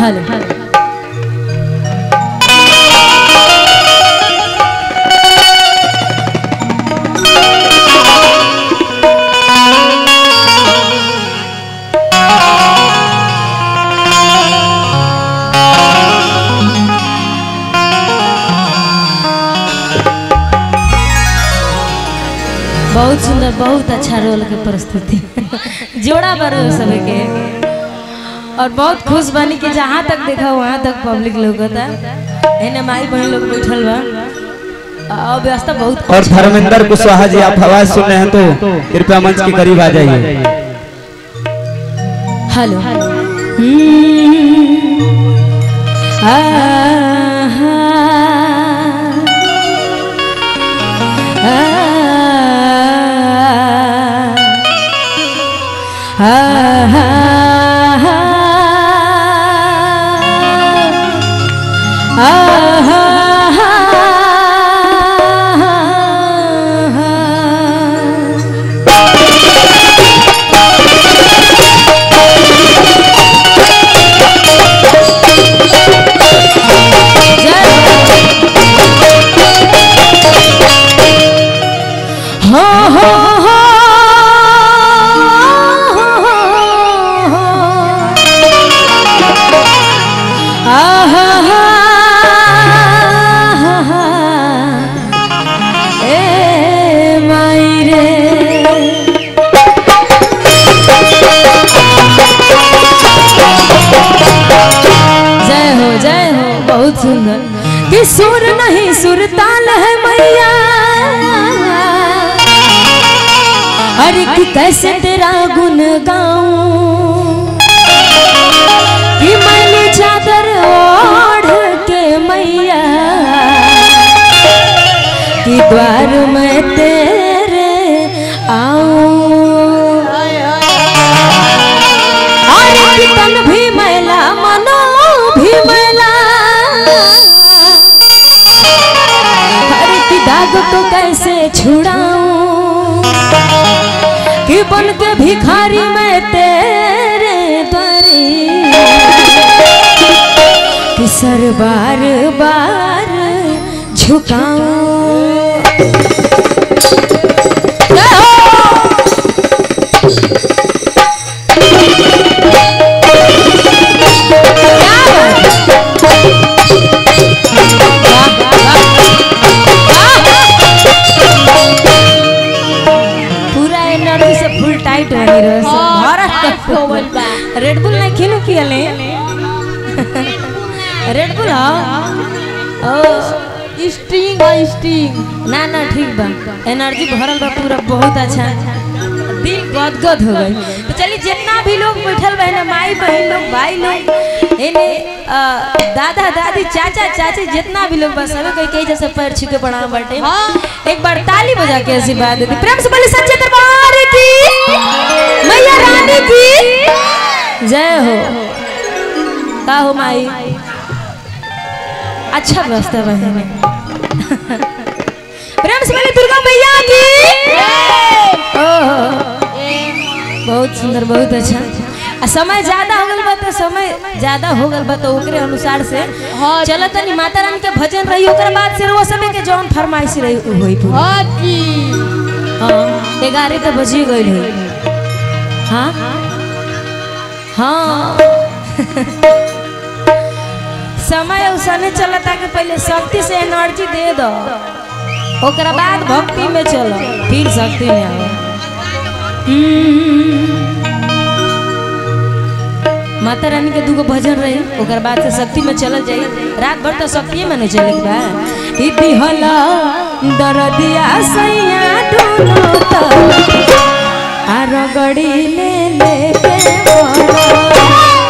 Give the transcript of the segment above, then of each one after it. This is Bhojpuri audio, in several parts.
हेलो बहुत सुंदर बहुत अच्छा रोल के प्रस्तुति जोड़ा बारो सबे के और बहुत खुश बनी कि जहाँ तक देखा वहाँ तक पब्लिक लोगता एने माई बहन लोग बैठल बा और व्यवस्था बहुत और धर्मेंद्र कुशवाहा जी आप आवाज सुन रहे हैं तो कृपया मंच के करीब आ जाइए हेलो हो हो हो आहा ए माई रे जय हो जय हो बहुत सुंदर कि सुर नहीं सुर ताल है मैया अरे कि कैसे तेरा गुन गाऊं कि मैंने चादर ओढ़ के मैया कि द्वार में तेरे आऊं अरे कि तन भी मैला मनो भी मैला अरे कि दाग को कैसे छुड़ाऊं कि बन के भिखारी मैं तेरे द्वारे कि सर बार बार झुकाऊं जय हो! क्या बात? वाह, वाह, वाह! पूरा एनर्जी से फुल टाइट रही रहे सब भरा रेड बुल नहीं खिनु कियले रेड बुल ओ स्टिंग स्टिंग ना ना ठीक बा एनर्जी भरल बा पूरा बहुत अच्छा दिल गदगद हो गई तो चलिए जितना भी लोग बैठल बहन माई बहन लोग भाई लोग इने अ, दादा दादी चाचा चाची जितना भी लोग बस सभी कोई कई जैसे पैर छू के प्रणाम बाटे एक बार ताली बजा के आशीर्वाद देती प्रेम से बोली सच्चे दरबार की मैया रानी की जय हो का हो माई अच्छा व्यवस्था बहन प्रेम से बोली दुर्गा मैया की ओहो बहुत सुंदर बहुत अच्छा आ समय ज्यादा हो गल बा तो समय ज्यादा हो गल बा तो ओकरे अनुसार से चलो तनी माता रानी के भजन रही ओकर बाद से वो समय के जौन फरमाइश रही उ होई पूरी हाँ ग्यारह तो बजी गई है हाँ हाँ समय उसने चलता कि पहले शक्ति से एनर्जी दे दो ओकरा बाद भक्ति में चलो फिर शक्ति में आओ माता रानी के दूगो भजन रही ओकर बाद से शक्ति में चलल जाई रात भर तो शक्ति में न चले के बा ई दिहला दरदिया सैया दुनो त आर गड़ी ले ले के मोरा।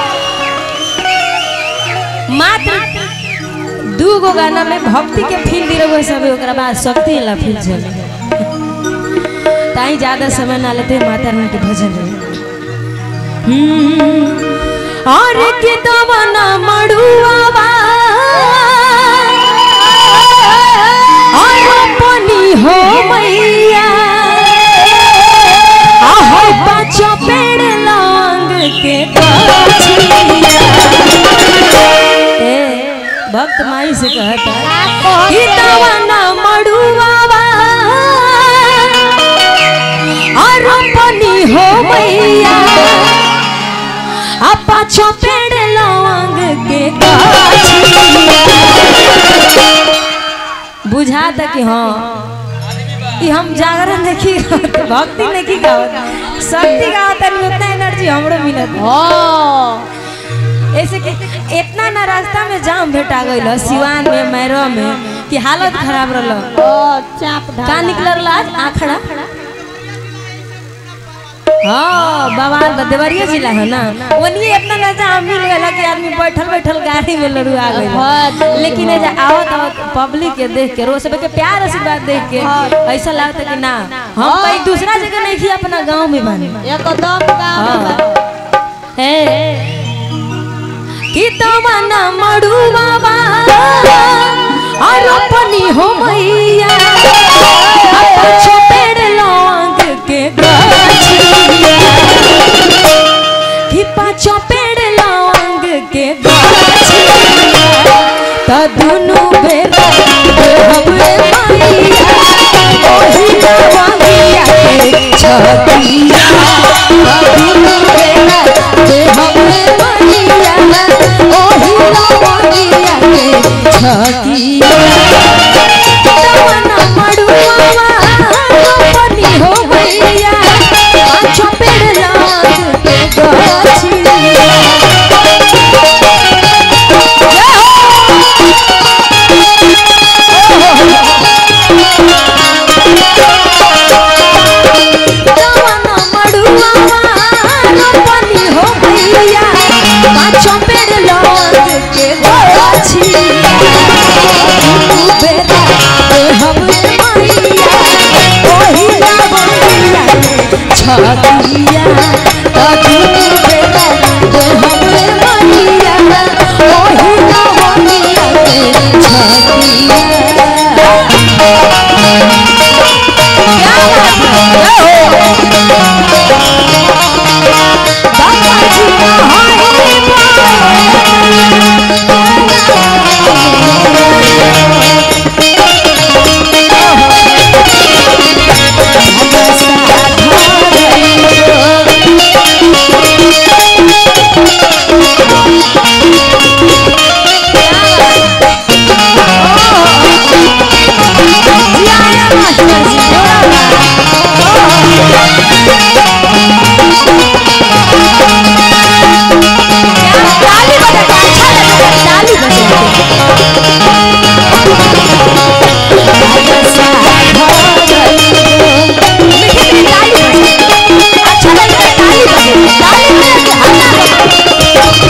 मात्र दू गो गाना में भक्ति के फील दी रहो सब ओकरा बाद शक्ति ला फील चले ताई ज्यादा समय ना लेते माता रानी के भजन रहे हम्म, और के दवना मड़ुआवा और अपनी हो मैया आहो पाछो पेड़ लौंग के गाछिया भक्त माई से कहता कहता? कि तवना मड़ुआवा और पनी हो मैया आ पाछो पेड़ लौंग के गाछी बुझा था कि हाँ कि हम जागरण देखी भक्ति नहीं गावत शक्ति गावत नहीं उतना एनर्जी हमरो मिलत हाँ ऐसे कि इतना ना रास्ता में जाम भेटा गइल सिवान में मैरो में कि हालत खराब रहल ओ चाप का निकलल आज आखड़ा हाँ बवाल बा, देवरिया जिला है ना वनिए इतना ना जाम मिल गया कि आदमी बैठल बैठल गाड़ी में लड़ू आ गई लेकिन ये जे आवत आवत पब्लिक के देख के रोज सबके प्यार आशीर्वाद देख के ऐसा लगता कि ना हम कहीं दूसरा जगह नहीं थी अपना गांव में बने एकदम गाँव में हाँ। हे कि तमना मड़ू बाबा और अपनी हो मैया पाछो पेड़ लौंग के गाछिया कि पाछो पेड़ लौंग के गाछिया त दुनु बेरा हमरे मैया ओही लवंगिया के छतिया त दुनु बेरा हमरे मैया ओही लवंगिया के छतिया तवना मड़ुआवा अपनी हो मैया पाछो पेड़ लौंग के गाछिया जवाना मड़ुआवा रोपनी हो भैया पाछो पेड़ लौंग के गाछिया तू बेरा ए हमरे मैया ओही लावंगिया छतिया तू बेरा ए हमरे मैया ओही लावंगिया छतिया क्या बात है बाबा जी हाय ताली बजा के अच्छा लगेगा ताली बजा के अच्छा लगेगा ताली बजा ताली बजा के हल्ला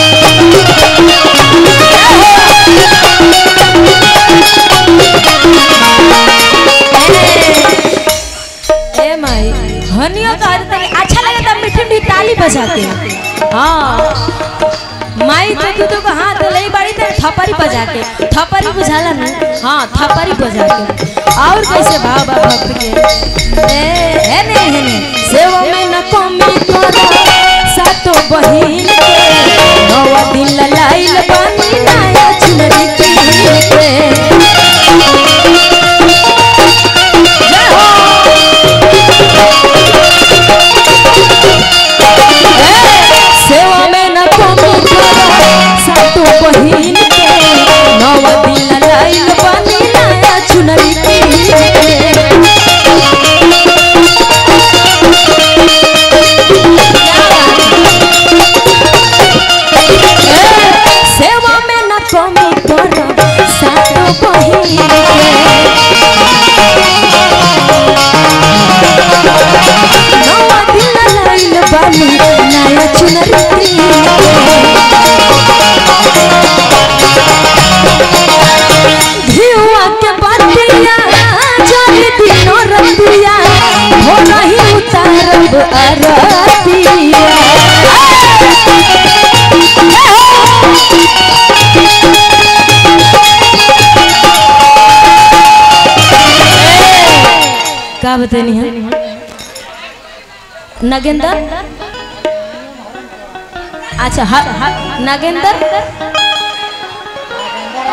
ए माई हनियो कर तनी अच्छा लगे तब मीठी मीठी ताली बजाते हाँ माई तो तू तो को हाथ ले बड़ी तो थपरी बजा के थपरी बुझाला ना हाँ थपरी बजा के और कैसे भाव बा भक्त के ए है ने है ने सेवा में न कमी करो सातो बहिन के नवा दिन ललाइल बानी नया चुनरी पीन के जय हो सेवा में न कमी करो सातो बहिन के नव दिन लाइल बनी नया चुनरी पीन के ए, सेवा में न कमी करो सातो बहिन के नवा दिन लाइल बनी नया चुनरी पीन के धियुआ के बतिया जल दिनो रतिया हो नहीं उतारब अरतिया का बतनी है नगेंद्र अच्छा ह, ह, नगेंद्र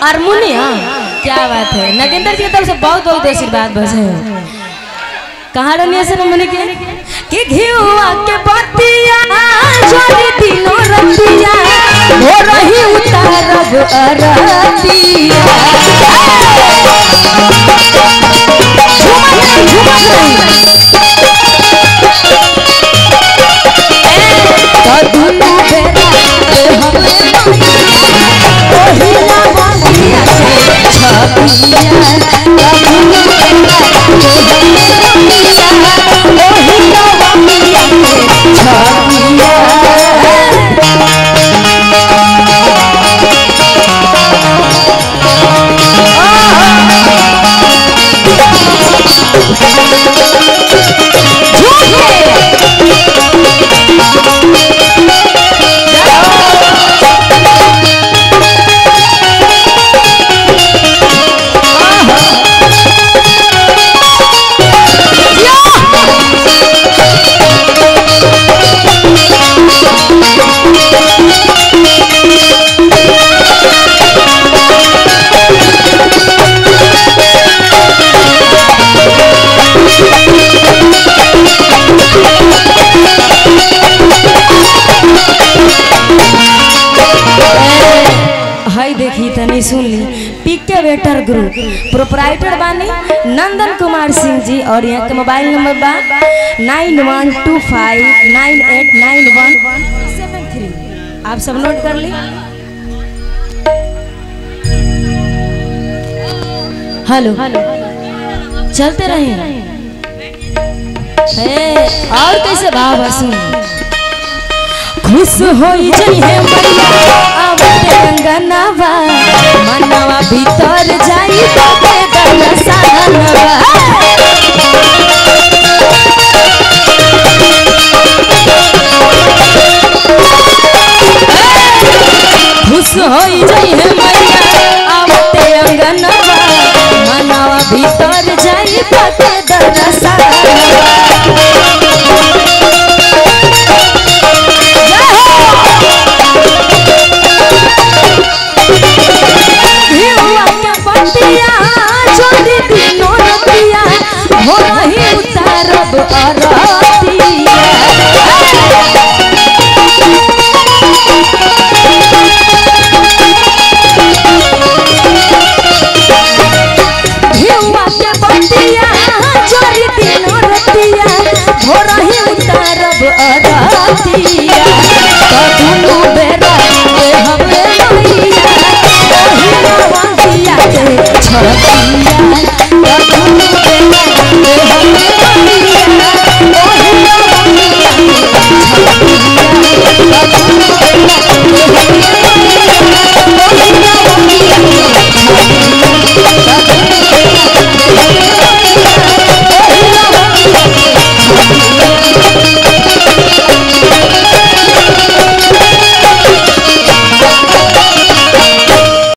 हारमोनियम क्या बात है नगेंद्र जी की तरफ से बहुत बहुत आशीर्वाद बस है कहाँ रहनी से मैंने के कि घिउआ के बतिया जोड़ी दिनो रतिया हो रही उतारब अरतिया झुमक रही झुमक रही कदुनु बेरा ए हमरे ओही ना बंदिया के छबिया कदुनु बेरा ए हमरे बंदिया ओही ना बंदिया के छबिया हाय देखी तनी सुन ली पीके वेटर ग्रुप प्रोपराइटर बानी नंदन कुमार सिंह जी और यहाँ के मोबाइल नंबर बा nine one two five nine eight nine one seven three आप सब नोट कर ली हेलो चलते रहे ए, और कैसे भाव सुन खुश होई जइहे मैया आवते अंगनवा मनवा भीतर जाई तो दे दर्शनवा खुश होई जइहे मैया आवते अंगनवा मनवा भीतर जाई तो दे